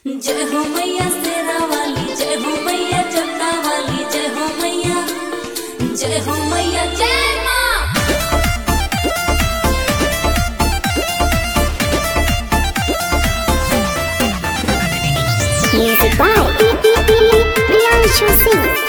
जय हो मैया शेरा वाली जय हो मैया चक्का वाली जय हो मैया जय हो मैया जय माँ Music by Priyanshu Singh.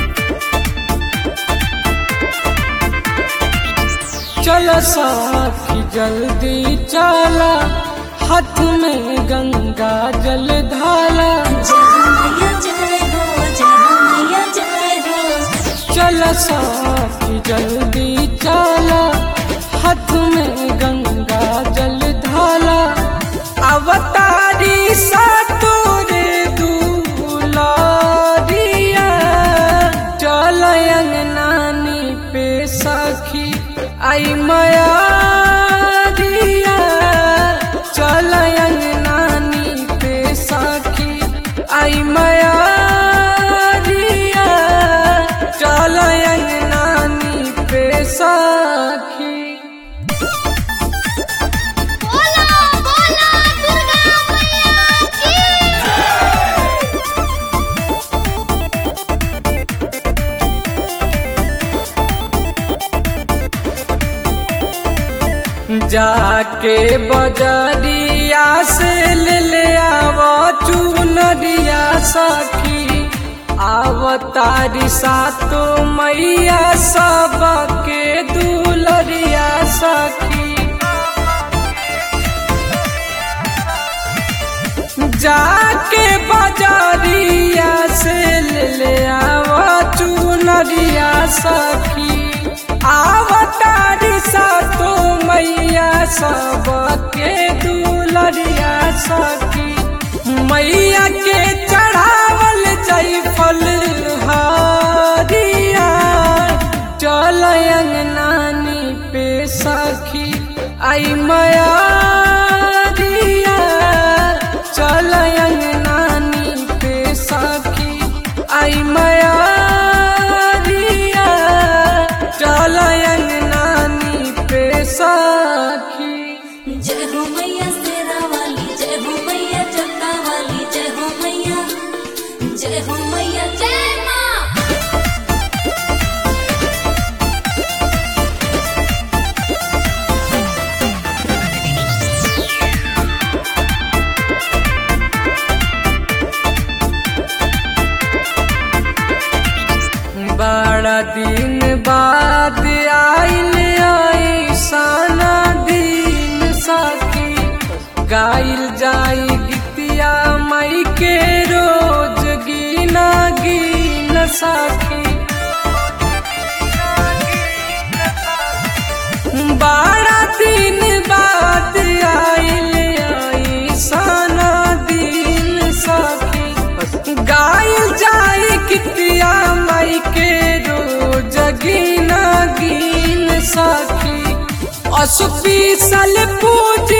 चल साथी जल्दी चला हाथ में गंगा जल धाला जय हो मैया जय हो जय हो मैया जय हो चल साथी जल्दी चला हाथ में गंगा जल धाला अवतारी सतोरे दुलारिया चल नानी पे सखी आई माया दिया चल नानी पे सखी आई माया दिया चल नानी पे सखी बोला बोला दुर्गा मैया की जाके बजरिया से ले ले आवा चुनरिया सखी आवतारी सातो मैया सबके दुलरिया सखी जाके बजरिया से ले ले आवा चुनरिया सखी आवतारी सातो मैया सबके दुलरिया सखी मैया के चढ़ावल जयफल हरिया चल नानी पे सखी आई माया दिया चल नानी पे सखी आई माया दिया चल नानी पे सखी जय हो मैया शेरा वाली जय हो मैया चक्का वाली जय हो मैया जय हो मैया जय माँ बड़ा दिन बाद आइल ऐसाना दिन सखी गाइल जाई गीतिया मई के रोज गीना गीन सखी बड़ा दिन बाद आइल ऐसाना दिन सखी गाइल जाई कितिया माई के रोज गीना गीन सखी असुपी सल पूज